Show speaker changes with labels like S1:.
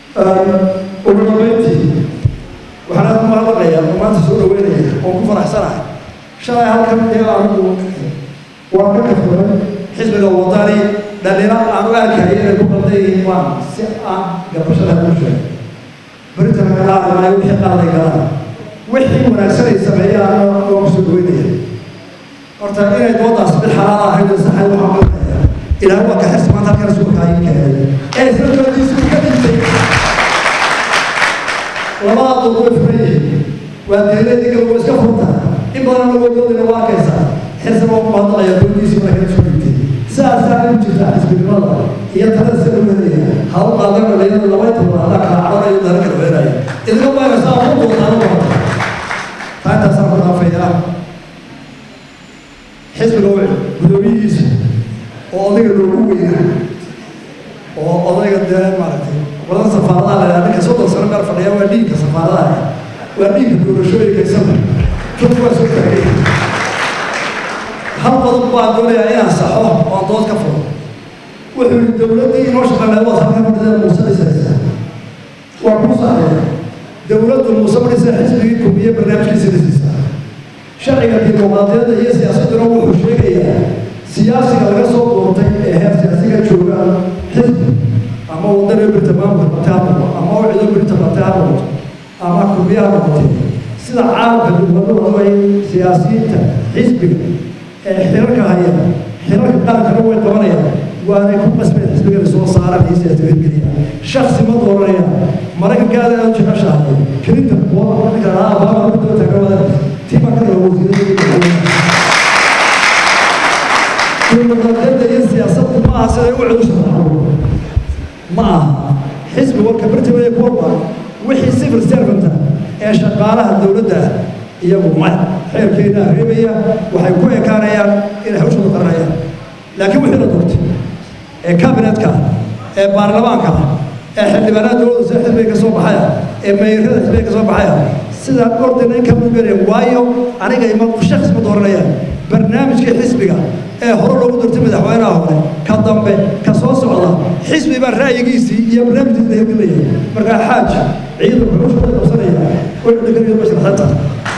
S1: ugu dambeyntii waxaan aad kuma hadlaqayaa oo maanta soo dhaweynaya oo ku faraxsanahay shalay halkan ee anigu waan ka kaftamay xisbiga wadani dhalinyaro aan u arkaya inay ku qaldan yihiin waan si aan gabashada ku sheegay beritan ka qaadanayo wixii qaaday galaan wixii wanaagsanay sameeyaan waan kusoo dhaweynaya horta inay doodaas mid xalaal ahayd oo saxay waxaan malaya ilaahay waa ka xirsi maanta halkan rasuulka ayuu keenay ee isla doodiisu ka dhintay labada dood way furan yihiin waa deeladii gaba iska furta in badanna wadoodina waa arkaysaa xisba u qaadaqaya doodiisi marka isu dhintay sidaasaa u jirta xisbinimada iyo talada sida u helaya ha u qaadan dhalinyarada laba toban hadaa kala cabanayo dana kala weeraya idinka waaga saa ku doodaan u horta taa intaasaan ku dhaafayaa xisbiga wicil gudoomiyihiisa oo odayga loogu weynaa oo odayga dee maaragtay wadan safaaradaha la yidhaha ninka soddon sano meel fadhiya waa dhiigka safaaradaha waa dhiigka doorashooyinka isana dadku waa soo taagay hal qodob baan doonayaa inaan saxo oo aan dood ka furo wuxuu yihi dowladdii inoo shaqeynaya waad halkan fadhida muuse dhisaysa waa kuu saxaya dowladdu muuse madhisa xisbigii kumiye barnaamijkiisa dhisiisa sharciga dimuqraadiyadda iyo siyaasadduna wuxuu sheegayaa siyaasiga laga soo doortay ee heer siyaasiga jooga xisbi ama wadano birta maamulka batay ha noqdo ama wicido birta batay ha noqoto ama kumiye ha noqotay sida caalamka dowladdu ay siyaasiyiinta xisbiga ee xirarka haya xirarka qarankana way qabanayaan waanay ku qasbeen xisbigana soo saaraan iyo siyaasiga hirgeliya shaksi ma dooranaya maraykanka aad aad u jeceshahay kelinta kuwa ninka lahaa abaama ku daba taagan wada tima ka raba wasiirada dimuqraadiyadda iyo siyaasaddu ma aha siday u cudusha ma aha xisbi walka bartimaya kuwaba wixii civil servanta ee shaqaalaha dowladda ah iyagu maya xeerkeena reebaya waxay ku ekaanayaan inay hawshooda qaranayaan laakiin wixii la doortay ee kabinetka ee baarlamaanka ee xildhibaanada dowladda sida xisbiga ka soo baxaya ee meyrada xisbiga ka soo baxaya sidaa ordina in ka mudgelaya waayo aniga ima shakhs ma dooranayaan barnaamijkii xisbiga ee hore loogu doortay madaxweynaha hore ka dambe ka soo socda xisbi baa ra'yigiisii iyo barnaamijkiisa hirgelinaya markaa xaaj ciidanku wuxuu shaqada qabsanaya wuxuu dheganayo mashraxanta